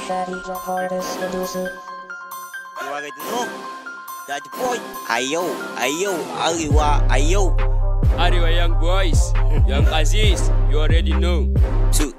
Fatty, the hardest producer. You already know. That boy. Ayo, ayo, Ariwa, ayo. Arewa Young Boys, Young Aziz, you already know. Two.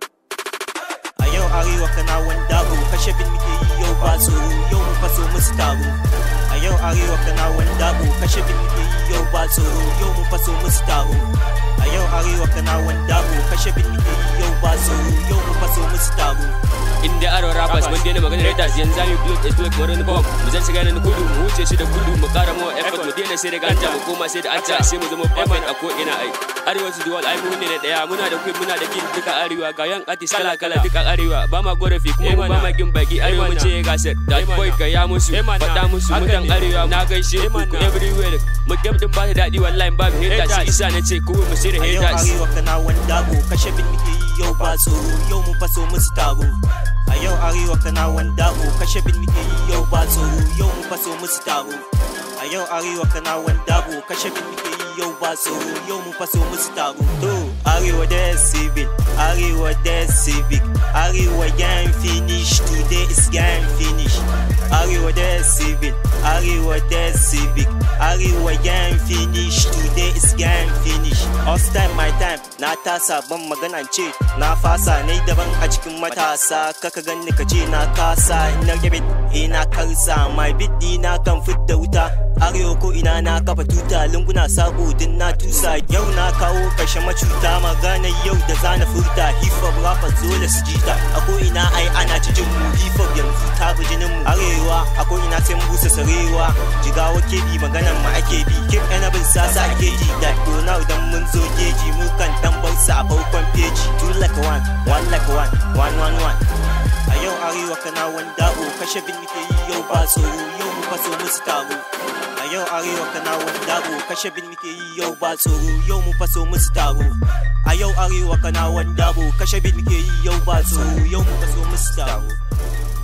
A yau arewa kana wanda ko kashe bin muke yi yau ba tsoro yau mu faso musu taro. A yau arewa kana wanda ko kashe bin muke yi yau ba tsoro yau mu faso musu taro. A yau arewa kana wanda ko kashe bin muke yi yau ba tsoro yau mu faso musu taro. Inda Arewa rappers mun daina maganar haters yanzu zamu build exploit kamar wani bomb. Mu zan shiga nan kudu mu wuce shi da kudu mu kara mu effort mu daina sai da ganta mu koma sai da anta sai mu zama perfect a ko ina ai. Arewa su duwal ai mu ne na daya muna da queen muna da king duka arewa ga yan artist kala kala duka arewa ba ma gorafi kuma mu ba ma gin baki arewa mu ce gasar that boy ka ya musu fada musu mutan arewa na gaishe ku everywhere mu gam din ba ta dadi wallahi babu haters isa na ce ku mu sai da A yau haters. arewa kana wanda ko kashe bin muke yi yau ba tsoro yau mu faso musu taro. A yau arewa kana wanda ko kashe bin muke yi yau ba tsoro yau mu faso musu taro. A yau arewa kana wanda ko kashe bin muke yi yau ba tsoro yau mu faso musu taro. To arewa da civil, arewa da civic, arewa gang finish today is gang finish. Arewa da civil, arewa da civic, arewa gang finish today is gang finish. Us time my time na tasa ban magana ce na fasa ne daban a cikin matasa kaka ganni ka ce na kasa ina rage ina karsa my beat na kan fidda wuta arewa ko ina na kafa tuta lunguna sabo din na tusa yau na kawo kashe macuta magana yau da zana furta hip hop rappers dole su jita a ko ina ai ana cikin mu hip hop yanzu ta bi jinin mu arewa a ko ina sai mu busa sarewa jigawa ke bi maganan mu ake bi kip bin sasa ake ji da now dan mun zo geji mu kan dan bar sa a farkon peji two like one one like one one one one a yau arewa kana wanda o kashe bin muke yi yau ba tsoro yau mu faso musu taro a yau arewa kana wanda o kashe bin muke yi yau ba tsoro yau mu faso musu taro a yau arewa kana wanda o kashe bin muke yi yau ba tsoro yau mu faso musu taro